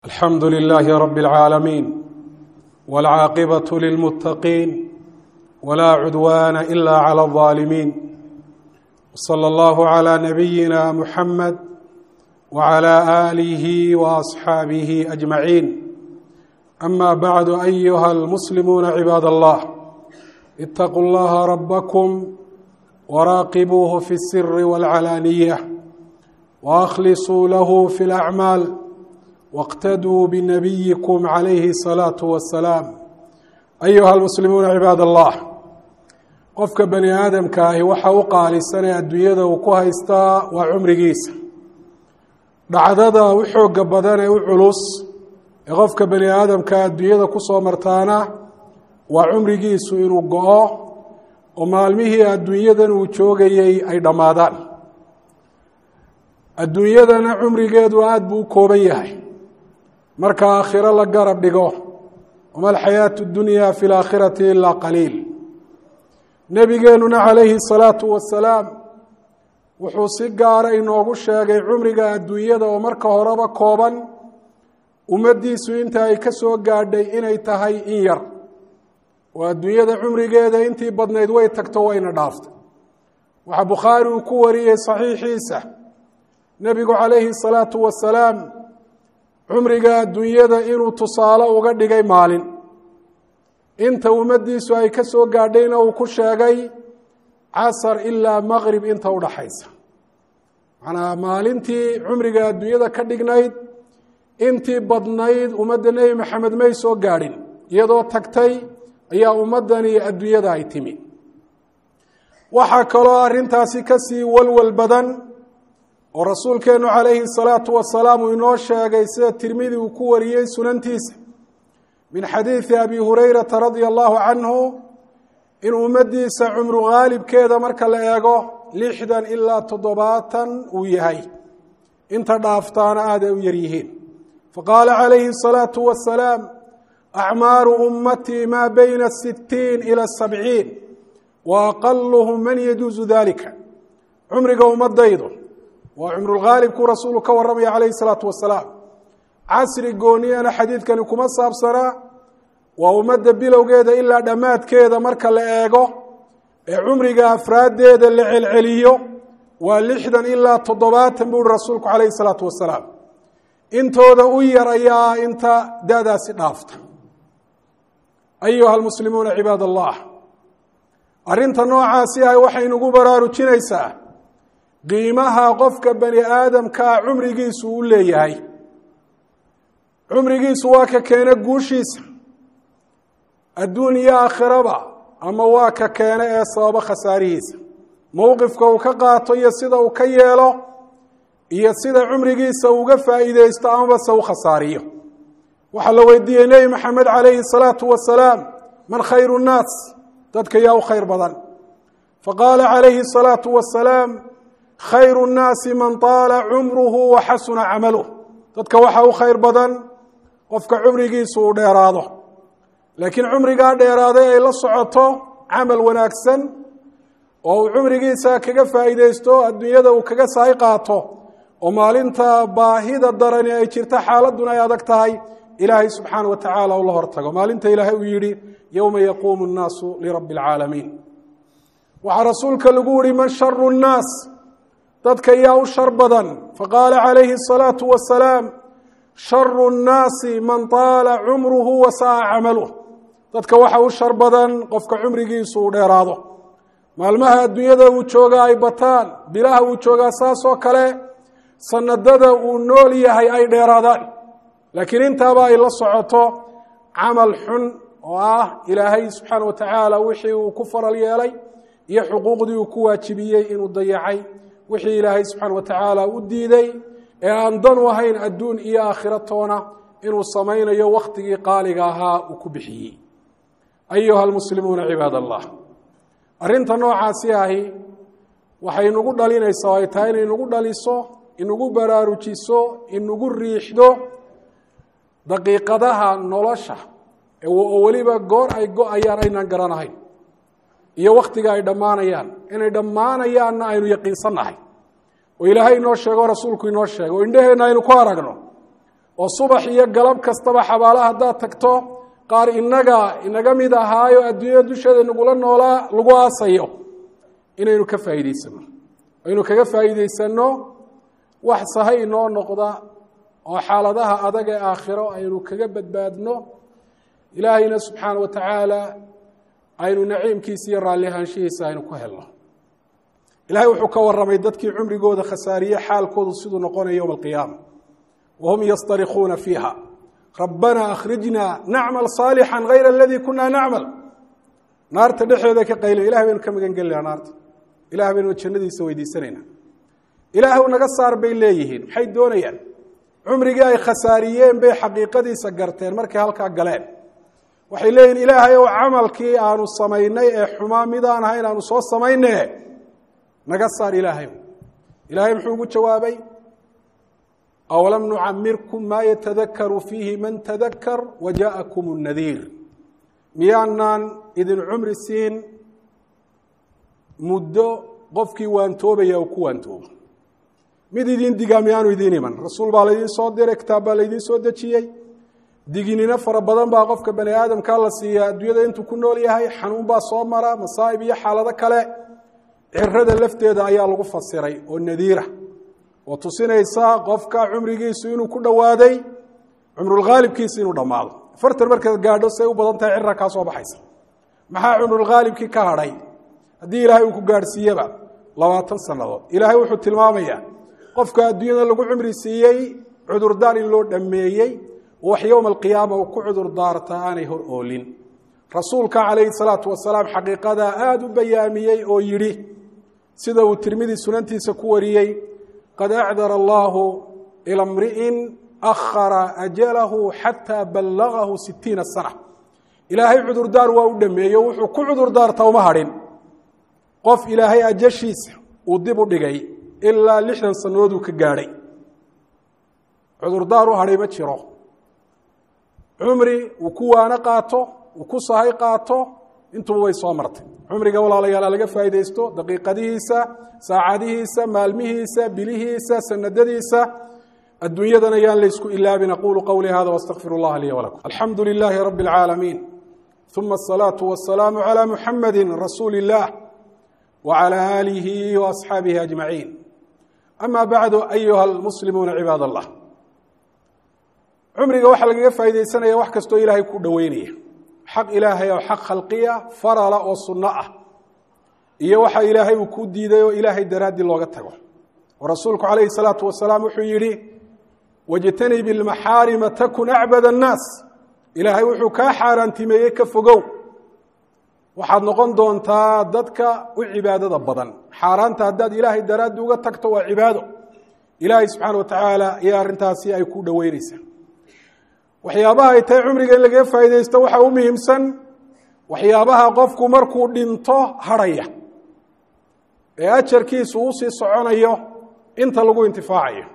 alxamdu lilaahi rabi اlcaalamiin wاlcaaqibaة lilmuttaqiin wlaa cudwaana ila clى اlظaalimiin wslى اllahu عlى nabiyina muxamed wعlى aalihi وaصxaabihi ajmaciin ama bacdu ayuha almuslimuuna cibaad allah itaquu اllaha rabakm wraaqibuuhu fi الsiri wاlcalaaniya waأkhlisuu lahu fi اlأcmaal wاqtaduu binabiyikum calayhi الsalaaةu wasalaam ayuha almuslimuuna cibaad allah qofka bani aadamka ahi waxa u qaalisanee adduunyada uu ku haystaa waa cumrigiisa dhacdada u xooga badan ee u culus ee qofka bani aadamka adduunyada kusoo martaana waa cumrigiisu inuu go-o oo maalmihii adduunyadan uu joogayey ay dhammaadaan adduunyadana cumrigeedu aada buu u kooban yahay marka aakhiro la garab dhigo wama alxayaatu اdunya fi اlaakhirati ilaa qaliil nebigeenuna calayhi الsalaatu wasalaam wuxuu si gaara inoogu sheegay cumriga adduunyada oo marka horeba kooban ummaddiisu inta ay ka soo gaadhay inay tahay in yar oo adduunyada cumrigeeda intii badnayd way tagto wayna dhaaftay waxaa bukhaari uu ku wariyey saxiixiisa nebigu calayhi الsalaatu wasalaam cumriga adduunyada inuu tusaale uga dhigay maalin inta ummaddiisu ay ka soo gaadhayna uu ku sheegay casar ilaa maqrib inta udhaxaysa macnaa maalintii cumriga adduunyada ka dhignayd intii badnayd ummadda nebi maxamed may soo gaadhin iyadoo tagtay ayaa ummaddani adduunyada ay timi waxaa kaloo arrintaasi ka sii walwal badan oo rasuulkeennu calayhi salaatu wasalaam uu inoo sheegay sida tirmidi uu ku wariyey sunantiisa min xadiidi abi hurayrata radia allahu canhu in ummaddiisa cumru haalibkeeda marka la eego lixdan ilaa toddobaatan uu yahay inta dhaaftaana aada ay u yar yihiin faqaala calayhi الsalaatu wasalaam acmaaru ummatii maa bayna sittiin ila sabciin wa aqaluhum man yajuusu dalika cumriga ummadaydu waa cumrulhaalibkuu rasuulu ka warramaya calayhi الsalaatu wasalaam casri gooniyana xadiidkani kuma saabsanaa waa ummadda bilowgeeda ilaa dhammaadkeeda marka la eego ee cumriga afraaddeeda la celceliyo waa lixdan ilaa toddobaatan buu uhi rasuulku calayhi salaatu wasalaam intooda u yar ayaa inta da-daasi dhaafta ayuha almuslimuuna cibaad allah arrinta noocaasi ah waxay nagu baraarujinaysaa qiimaha qofka bani aadamkaa cumrigiisu u leeyahay cumrigiisu waa ka keena guushiisa adduun iyo aakhiraba ama waa ka keena ee sababo khasaarihiisa mowqifka uu ka qaato iyo sida uu ka yeelo iyo sida cumrigiisa uga faa'iideysto amabase u khasaariyo waxaa la weydiiyey nebi maxamed calayhi الsalaatu wasalaam man khayru الnaas dadka yaa u khayr badan faqaala calayhi الsalaatu wasalaam khayru الnaasi man طaala cumruhu wa xasuna camaluh dadka waxaa u khayr badan qofka cumrigiisu uu dheeraado laakiin cumrigaa dheeraaday ay la socoto camal wanaagsan oo uu cumrigiisa kaga faa'iideysto adduunyada uu kaga saay qaato oo maalinta baahida darani ay jirto xaaladuna ay adag tahay ilaahay subxaana wa tacaala ula hortago maalinta ilaahay uu yidhi yowma yaquumu nnaasu lirabbi alcaalamiin waxaa rasuulka lagu yihi man sharu nnaas dadka yaa u shar badan faqaala calayhi الsalaatu wasalaam sharu nnaasi man taala cumruhu wa sa'a camaluh dadka waxa u shar badan qofka cumrigiisu uu dheeraado maalmaha adduunyada uu joogaa ay bataan bilaha uu joogaa saasoo kale sanadada uu nool yahay ay dheeraadaan laakiin intaaba ay la socoto camal xun oo ah ilaahay subxaana wa tacaala wixii uu ku faral yeelay iyo xuquuqdii uu ku waajibiyey inuu dayacay wixii ilaahay subxaana wa tacaala u diiday ee aan dan u ahayn adduun iyo aakhiro toona inuu samaynayo wakhtigii qaaliga ahaa uu ku bixiyey ayuha almuslimuuna cibaad allah arrinta noocaasi ahi waxay nagu dhalinaysaa oo ay tahay inay nagu dhaliso inagu baraarujiso inagu riixdo daqiiqadaha nolosha oo weliba goor ay go-ayaan aynaan garanahayn iyo wakhtiga ay dhammaanayaan inay dhammaanayaanna aynu yaqiinsannahay oo ilaahay inoo sheego rasuulku inoo sheego o indheheenna aynu ku aragno oo subax iyo galab kastaba xabaalaha haddaad tagto qaar inaga inaga mid ahaayo adduunyada dusheeda nagula noolaa lagu aasayo inaynu ka faa'iidaysano aynu kaga faa'iidaysanno wax sahay inoo noqda oo xaaladaha adag ee aakhiro aynu kaga badbaadno ilaahayna subxaana wa tacaala aynu naciimkiisa iyo raalli ahaanshihiisa aynu ku helno ilahay wuxuu ka waramay dadkii cumrigooda khasaariye xaalkoodu siduu noqonaya yowma alqiyaama wahum yastarikuuna fiiha rabbana akhrijna nacmal saalixan hayra aladii kunaa nacmal naarta dhexeeda ka qayla ilahay baynu ka magan gelinaa naarta ilahay baynu jannadiisa weydiisanayna ilaahw naga saar bay leeyihiin maxay doonayaan cumrigii ay khasaariyeen bay xaqiiqadiisa garteen markay halkaa galeen waxay leeyihin ilaahay ow camalkii aanu samaynay ee xumaa midaan ahayn aanu soo samayne naga saar ilaahay ilaahay muxuu ugu jawaabay awalam nucamirkum maa yatadakaru fiihi man tadakar wajaakum nadiir miyaanaan idin cumri siin muddo qofkii waantoobaya uu ku waantoobo mid idin digaa miyaanu idiin iman rasuul baa laydiin soo diray kitaab baa laydiin soo dejiyey diginino fara badan baa qofka bani aadamkaa la siiyaa adduunyada intuu ku nool yahay xanuun baa soo mara masaa'ib iyo xaalado kale cirada lafteeda ayaa lagu fasiray oo nadiira oo tusinaysa qofka cumrigiisu inuu ku dhowaaday cumrulkhaalibkiisa inuu dhammaado afartan markaad gaadho say u badan tahay cira kaa soo baxaysa maxaa cumrulkhaalibkii ka hadhay haddii ilaahay uu ku gaadhsiiyeba labaatan sannadood ilaahay wuxuu tilmaamayaa qofka adduunyada lagu cumri siiyey cudurdaar in loo dhammeeyey wax yowma alqiyaama uu ku cudur daartaa aanay hor oolin rasuulka calayhi salaatu wasalaam xaqiiqadaa aada u bayaamiyey oo yidhi sida uu tirmidi sunantiisa ku wariyey qad acdara allaahu ila mri'in akhara ajalahu xataa ballagahu sitiina sana ilaahay cudurdaar waa u dhameeye wuxuu ku cudurdaarta uma hadhin qof ilaahay ajashiisa uu dib u dhigay ilaa lixdan sannadooduu ka gaadhay cudurdaar u hadhay ma jiro cumri uu ku waano qaato uu ku sahay qaato intuba way soo martay cumriga walaalayaal laga faa'iidaysto daqiiqadihiisa saacadihiisa maalmihiisa bilihiisa sanadadiisa adduunyadana yaan laysku ilaabin aqulu qowlii hada wastaqfir اllaha lii wlakum alxamdu lilaahi rabi اlcaalamiin uma asalaatu wasalaamu calى muxamadi rasuuli اllah wcalى aalihi waasxaabihi ajmaciin ama bacdu ayuha almuslimuuna cibaad allah cumriga waxaa lagaga faa'iidaysanaya wax kastoo ilaahay ku dhoweynaya xaq ilaahay oo xaq khalqiya farala oo sunno ah iyo waxa ilaahay uu ku diiday oo ilaahay daraaddii looga tago oo rasuulku calayhi salaatu wasalaam wuxuu yidhi wajtanib ilmaxaarima takun acbad annaas ilaahay wuxuu kaa xaaraantimeeyey ka fogow waxaad noqon doontaa dadka u cibaadada badan xaaraanta haddaad ilaahay daraaddi uga tagto waa cibaado ilaahay subxaana wa tacaala iyo arrintaasi ay ku dhoweyneysaa waxyaabaha ay tahay cumriga in lagaga faa'iidaysto waxaa u muhiimsan waxyaabaha qofku markuu dhinto hadhaya ee ajarkiisu uu sii soconayo inta lagu intifaacayo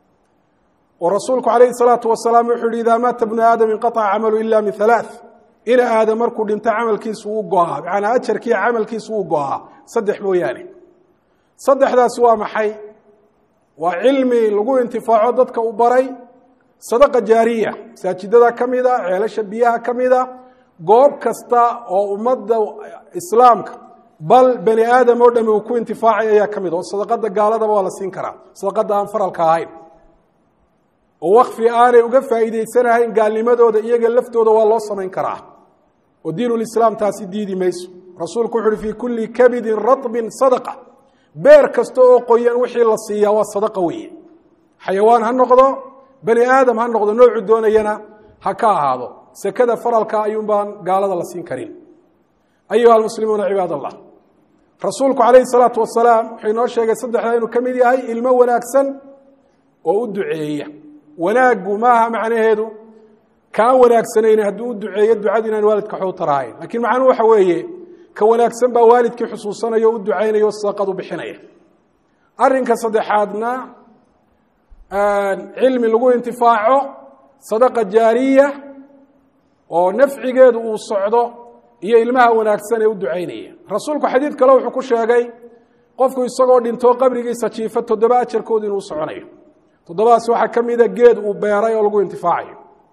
oo rasuulku calayhi salaatu wasalaam wuxuu yihi idaa maata bnu aadam inqaطca camalu ila min halaaث ina aadam markuu dhinto camalkiisu wuu go-aa macanaa ajarkii camalkiisu wuu go-aa saddex mooyaane saddexdaasi waa maxay waa cilmi lagu intifaaco dadka u baray sadaqa jaariya masaajidada ka mida ceelasha biyaha ka mida goob kasta oo ummadda islaamka bal bani aadam oo dhami uu ku intifaacay ayaa ka mid oo sadaqada gaaladaba waa la siin karaa sadaqada aan faralka ahayn oo wakfi aanay uga faa'iidaysanahayn gaalnimadooda iyaga laftooda waa loo samayn karaa oo diinulislaam taasi diidi mayso rasuulku wuxu uhi fii kulli kabidin ratbin sadaqa beer kasta oo qoyan wixii la siiyaa waa sadaqa weeye xayawaan ha noqdo bani aadam ha noqdo noocu doonayana ha ka ahaado sekada faralka ayuun baan gaalada la siin karin ayuha almuslimuuna cibaad allah rasuulku calayhi salaatu wasalaam wuxuu inoo sheegay saddexda inuu ka mid yahay ilmo wanaagsan oo u duceeya wanaaggu maaha macnaheedu kaan wanaagsanayni hadduu u duceeyo ducadu inaan waalidka waxu tarahayn lakiin macnuhu waxa weeye ka wanaagsan baa waalidkii xusuusanaya o u ducaynaya o sadaqad u bixinaya arrinka saddexaadna cilmi lagu intifaaco sadaqa jaariya oo nafcigeedu uu socdo iyo ilmaha wanaagsan ee u ducaynaya rasuulku xadiid kale wuxuu ku sheegay qofku isagoo dhintoo qabrigiisa jiifo toddoba ajarkoodu inuu soconayo toddobadaas waxaa ka mida geed uu beeray oo lagu intifaacayo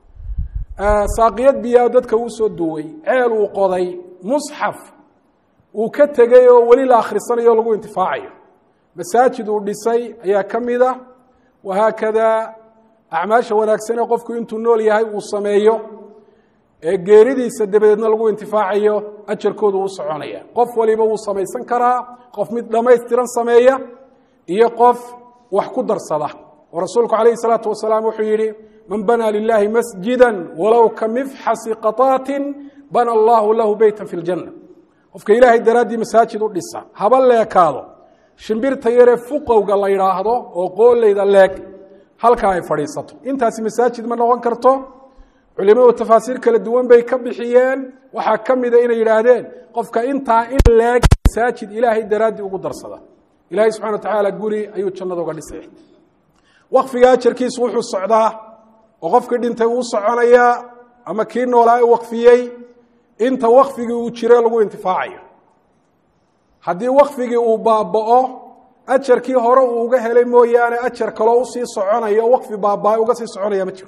saaqiyad biyaa dadka uu soo duway ceel uu qoday musxaf uu ka tegey oo weli la akhrisanayo o lagu intifaacayo masaajid uu dhisay ayaa ka mida wahaakada acmaasha wanaagsanee qofku intuu nool yahay uu sameeyo ee geeridiisa dabadeedna lagu intifaacayo ajarkoodu uu soconaya qof waliba wuu samaysan karaa qof mid dhammaystiran sameeya iyo qof wax ku darsada oo rasuulku calayhi salaatu wasalaam wuxuu yidhi man banaa lilaahi masjida walow ka mifxasi qaطaatin bana allahu lahu beyta fi ljanna qofka ilaahay daraaddii masaajid u dhisa haba leekaado shimbirta yaree fuqowga la yidhaahdo oo qooleyda leeg halkaa ay fadhiisato intaasi masaajid ma noqon karto culimadu tafaasiir kala duwan bay ka bixiyeen waxaa ka mida inay yidhaahdeen qofka intaa in leeg masaajid ilaahay daraaddii ugu darsada ilahay subxana wa tacaala guri ayuu jannada uga dhisay wakfiga ajarkiisu wuxuu socdaa oo qofkii dhintay uu soconayaa ama kii noolaa u wakfiyey inta wakfigii uu jire lagu intifaacayo haddii wakfigii uu baaba'o ajarkii hore uu uga helay mooyaane ajar kaloo usii soconayo wakfi baaba uga sii soconaya ma jiro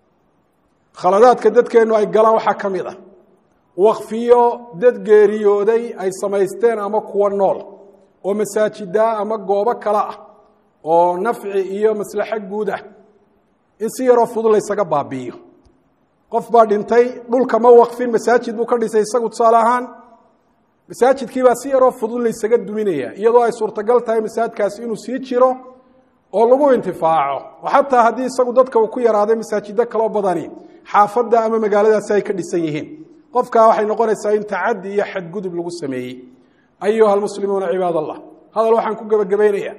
khaladaadka dadkeennu ay galaan waxaa ka mid ah wakfiyo dad geeriyooday ay samaysteen ama kuwa nool oo masaajida ama goobo kale ah oo nafci iyo maslaxo guud ah in si yaroo fudud laysaga baabi'iyo qof baa dhintay dhulka ma wakfin masaajid buu ka dhisay isagu tusaale ahaan masaajidkiibaa si yaroo fudud laysaga duminaya iyadoo ay suurtagal tahay masaajidkaasi inuu sii jiro oo lagu intifaaco oo xataa haddii isagu dadka uu ku yaraaday masaajido kaloo badani xaafadda ama magaaladaasi ay ka dhisan yihiin qofkaa waxay noqonaysaa in tacadi iyo xadgudub lagu sameeyey ayuha almuslimuuna cibaad allah hadal waxaan ku gebagabaynayaa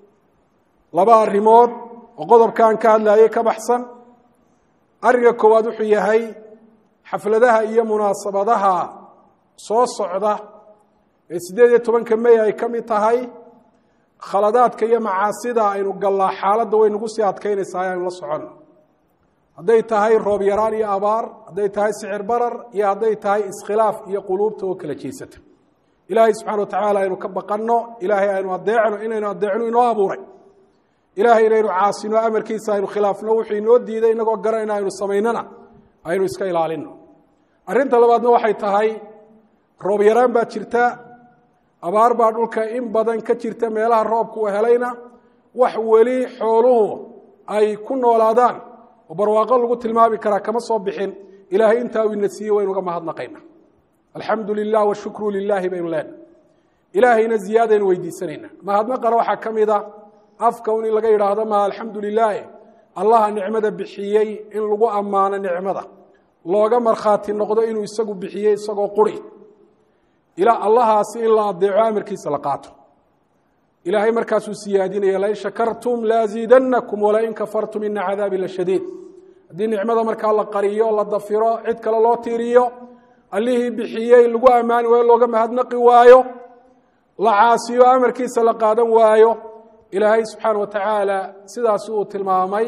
laba arrimood oo qodobkaan ka hadlayay ka baxsan arrinka koowaad wuxuu yahay xafladaha iyo munaasabadaha soo socda ee siddeed iyo tobanka mey ay ka mid tahay khaladaadka iyo macaasida aynu gallaa xaaladda way nagu sii adkaynaysaa aynu la soconno hadday tahay roob yaraan iyo abaar hadday tahay sicir barar iyo hadday tahay iskhilaaf iyo quluubta oo kala jeesata ilaahay subxana wa tacaala aynu ka baqanno ilaahay aynu adeecno inaynu adeecno inoo abuuray ilaahay inaynu caasino amarkiisa aynu khilaafno wuxuu inoo diiday inagoo garanayna aynu samaynana aynu iska ilaalino arrinta labaadna waxay tahay roob yaraan baa jirta abaar baa dhulka in badan ka jirta meelaha roobku u helayna wax weli xooluhu ay ku noolaadaan oo barwaaqo lagu tilmaami karaa kama soo bixin ilaahay intaa uu ina siiyey waynu uga mahadnaqayna alxamdu lilah washukru lilaahi baynu leenahay ilaahayna ziyaadaynu weydiisanayna mahadnaqana waxaa ka mid a afka un in laga yidhaahdo ma alxamdu lilaahi allaha nicmada bixiyey in lagu ammaano nicmada looga markhaati noqdo inuu isagu bixiyey isagoo quri ilaa allahaasi in la adeeco amarkiisa la qaato ilaahay markaasuu siyaadinaya lain shakartum laaziidanakum walain kafartum ina cadaabi la shadiid haddii nicmada markaa la qariyo la dafiro cid kale loo tiiriyo allihii bixiyey lagu ammaani waayo looga mahadnaqi waayo la caasiyo amarkiisa la qaadan waayo ilaahay subxaana wa tacaala sidaasi uu tilmaamay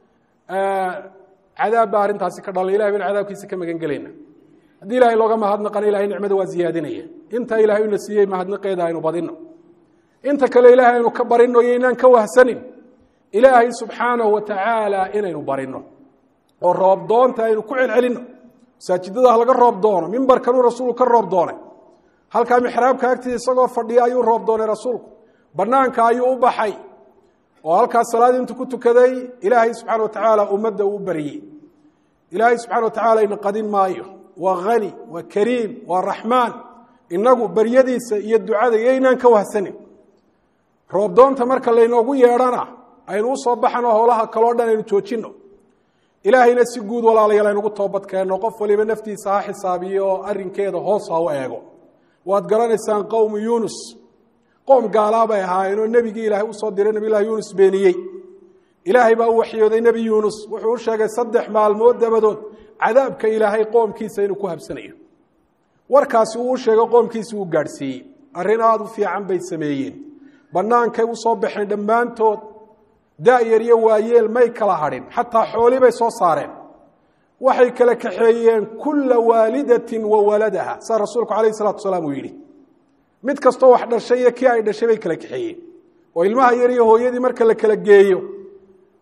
cadaab baa arrintaasi ka dhalay ilahay baynu cadaabkiisa ka magan gelayna haddii ilahay looga mahadnaqana ilahay nicmada waa ziyaadinaya inta ilahay una siiyey mahadnaqeeda aynu badino inta kale ilaahay aynu ka barino iyo inaan ka wahsanin ilaahay subxaanahu wa tacaala inaynu barino oo roob doonta aynu ku celcelino masaajidada halaga roob doono mimbarkanuu rasuulku ka roob doonay halkaa mixraabka agtiisa isagoo fadhiya ayuu roob doonay rasuulku banaanka ayuu u baxay oo halkaas salaadii intuu ku tukaday ilaahay subxana wa tacaala ummadda uu baryey ilaahay subxana wa tacala ina qadin maayo waa hani waa kariim waa raxmaan inagu baryadiisa iyo ducada iyoynaan ka wahsanin roobdoonta marka laynoogu yeedhana aynu usoo baxano howlaha kaloo dhan aynu joojino ilaahayna si guud walaalayaal aynugu toobad keenno qof waliba naftiisa ha xisaabiyo oo arrinkeeda hoos ha u eego waad garanaysaan qowmu yuunus qoom gaalaa bay ahaayeenoo nebigii ilaahay usoo diray nebilahi yuunus beeniyey ilaahay baa u waxyooday nebi yuunus wuxuu u sheegay saddex maalmood dabadood cadaabka ilaahay qoomkiisa inuu ku habsanayo warkaasi uu u sheegay qoomkiisi uu gaadhsiiyey arrin aada u fiican bay sameeyeen bannaankay u soo baxeen dhammaantood da'yar iyo waayeel may kala hadhin xataa xooli bay soo saareen waxay kala kaxeeyeen kulla waalidatin wa waladaha saa rasuulku calayhi salatu wasalaam uu yidhi mid kastoo wax dhashay iyo kii ay dhashay bay kala kaxeeyeen oo ilmaha yar iyo hooyadii marka la kala geeyo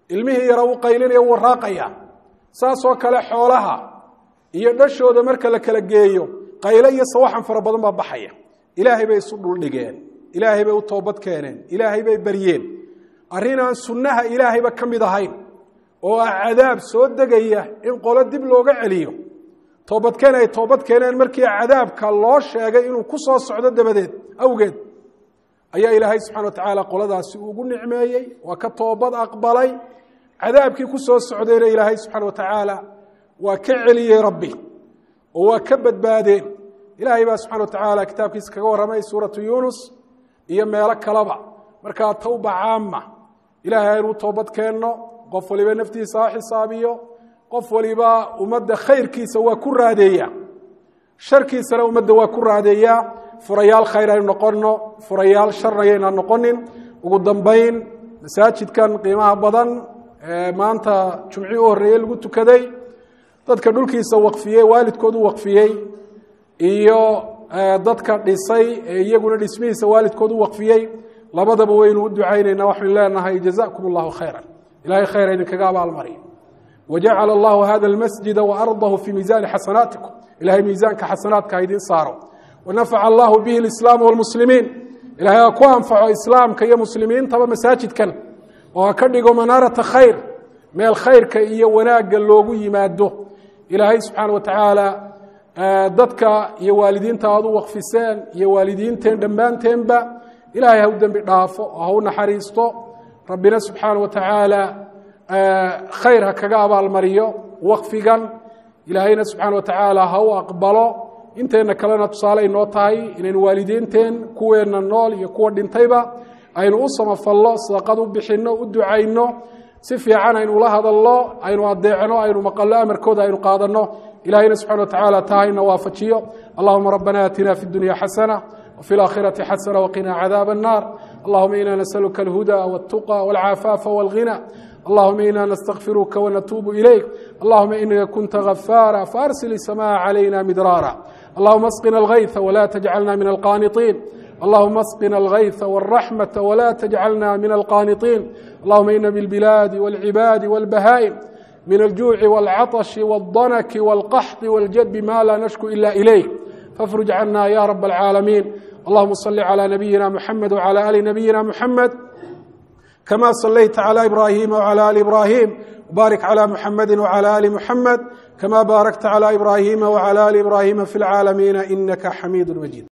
ilmihii yara u qaylinaya wuu raaqaya saasoo kale xoolaha iyo dhashooda marka la kala geeyo qayle iyo sawaxan fara badan baa baxaya ilaahay bay isu dhuldhigeen ilaahay bay u toobad keeneen ilaahay bay baryeen arrin aan sunnaha ilaahayba ka mid ahayn oo ah cadaab soo degaya in qolo dib looga celiyo toobadkeen ay toobad keeneen markii cadaabka loo sheegay inuu ku soo socdo dabadeed awgeed ayaa ilaahay subxana wa tacaala qoladaasi ugu nicmeeyey waa ka toobad aqbalay cadaabkii ku soo socdayna ilaahay subxaana wa tacaala waa ka celiyey rabbi oo waa ka badbaadeen ilaahay baa subxana wa tacaala kitaabkiisa kaga warramay suuratu yuunus iyo meelo kaleba markaa tawba caama ilahay aynuu toobad keenno qof waliba naftiisa ha xisaabiyo qof waliba ummadda khayrkiisa waa ku raadeeya sharkiisana ummadda waa ku raadeeyaa furayaal khayr aynu noqonno furayaal sharna yaynaan noqonin ugu dambayn masaajidkan qiimaha badan ee maanta jumci u horreeyey lagu tukaday dadka dhulkiisa waqfiyey waalidkoodu waqfiyey iyo dadka dhisay ee iyaguna dhismihiisa waalidkoodu waqfiyey labadaba waynu u ducaynaynaa waxaynu leenahay jazakum allahu khayra ilahay khayr idinkaga abaalmariyo wajacala allahu hada almasjida waardahu fii miisaani xasanaatikum ilahay miisaanka xasanaadka ha idin saaro wanafaca allahu bihi lislaam walmuslimiin ilahay ha ku anfaco islaamka iyo muslimiintaba masaajidkan oo ha ka dhigo manaarata khayr meel khayrka iyo wanaagga loogu yimaado ilaahay subxaana wa tacaala dadka iyo waalidiinta aad u waqfiseen iyo waalidiinteen dhammaanteenba ilaahay ha u dembi dhaafo oo ha u naxariisto rabbina subxaana wa tacaala khayr ha kaga abaalmariyo waqfigan ilaahayna subxaana wa tacaala ha u aqbalo inteenna kalena tusaale ay noo tahay inaynu waalidiinteen kuweenna nool iyo kuwa dhintayba aynu u samafallo sadaqad u bixinno u ducayno si fiican aynu ula hadalno aynu adeecno aynu maqallo amarkooda aynu qaadanno ilahayna subxana wa tacaala taa hayna waafajiyo allahuma rabbana aatina fi dunya xasana وفي الآخرة حسنة وقنا عذاب النار اللهم إنا نسألك الهدى والتقى والعفاف والغنى اللهم إنا نستغفرك ونتوب إليك اللهم إنك كنت غفارا فأرسل السماء علينا مدرارا اللهم اسقنا الغيث ولا تجعلنا من القانطين اللهم اسقنا الغيث والرحمة ولا تجعلنا من القانطين اللهم إن بالبلاد والعباد والبهائم من الجوع والعطش والضنك والقحط والجد ما لا نشكو إلا إليك فافرج عنا يا رب العالمين اللهم صل على نبينا محمد وعلى ال نبينا محمد كما صليت على ابراهيم وعلى ال ابراهيم وبارك على محمد وعلى ال محمد كما باركت على ابراهيم وعلى ال ابراهيم في العالمين انك حميد مجيد